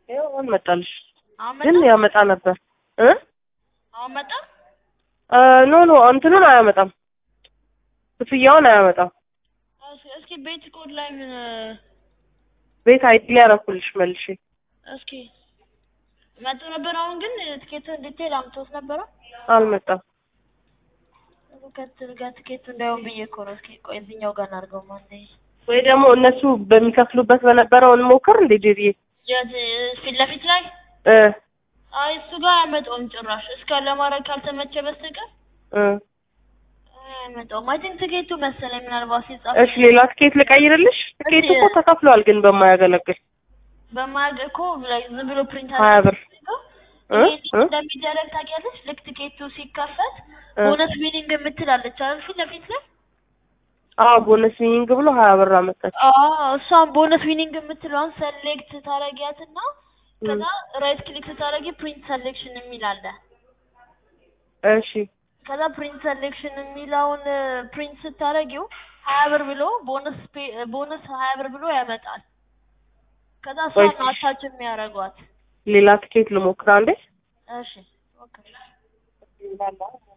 ይኸው አሁን መጣልሽ። አሁን ግን መጣ ያመጣ ነበር እ አሁን መጣ አ ኖ ኖ እንትኑን አያመጣም፣ ክፍያውን አያመጣም። እሺ እስኪ ቤት ኮድ ላይ ምን ቤት አይዲ ሊያረኩልሽ መልሼ እስኪ መጥቶ ነበር። አሁን ግን ትኬት ዲቴል አምጥቶት ነበረ። አልመጣም። ከት ጋር ትኬቱ እንዳይሆን ብዬ እኮ ነው። እስኪ ቆይ እዚህኛው ጋር እናድርገው። ማንዴ ወይ ደግሞ እነሱ በሚከፍሉበት በነበረው እንሞክር እንዴ ጄሪዬ የት ፊት ለፊት ላይ እ አይ እሱ ጋር አያመጣውም ጭራሽ። እስከ ለማድረግ ካልተመቸ በስተቀር እ አያመጣውም። አይ ቲንክ ትኬቱ መሰለኝ ምናልባት ሲጻፍ እሺ ሌላ ትኬት ልቀይርልሽ? ትኬቱ እኮ ተከፍሏል፣ ግን በማያገለግል በማያውቅ እኮ ላይ ዝም ብሎ ፕሪንት ሀያ ብር እ እ እንደሚደረግ ታውቂያለሽ? ልክ ትኬቱ ሲከፈት እ ቦነስ ዊኒንግ የምትላለች አይደል? ፊት ለፊት ላይ አዎ ቦነስ ዊኒንግ ብሎ ሀያ ብር አመጣች። አዎ እሷን ቦነስ ዊኒንግ የምትለዋን ሰሌክት ታረጊያትና ከዛ ራይት ክሊክ ስታረጊ ፕሪንት ሰሌክሽን የሚል አለ። እሺ ከዛ ፕሪንት ሰሌክሽን የሚለውን ፕሪንት ስታረጊው ሀያ ብር ብሎ ቦነስ ቦነስ ሀያ ብር ብሎ ያመጣል። ከዛ እሷን እሺ። አታች የሚያደርጓት። ሌላ ትኬት ልሞክር አንዴ። እሺ ኦኬ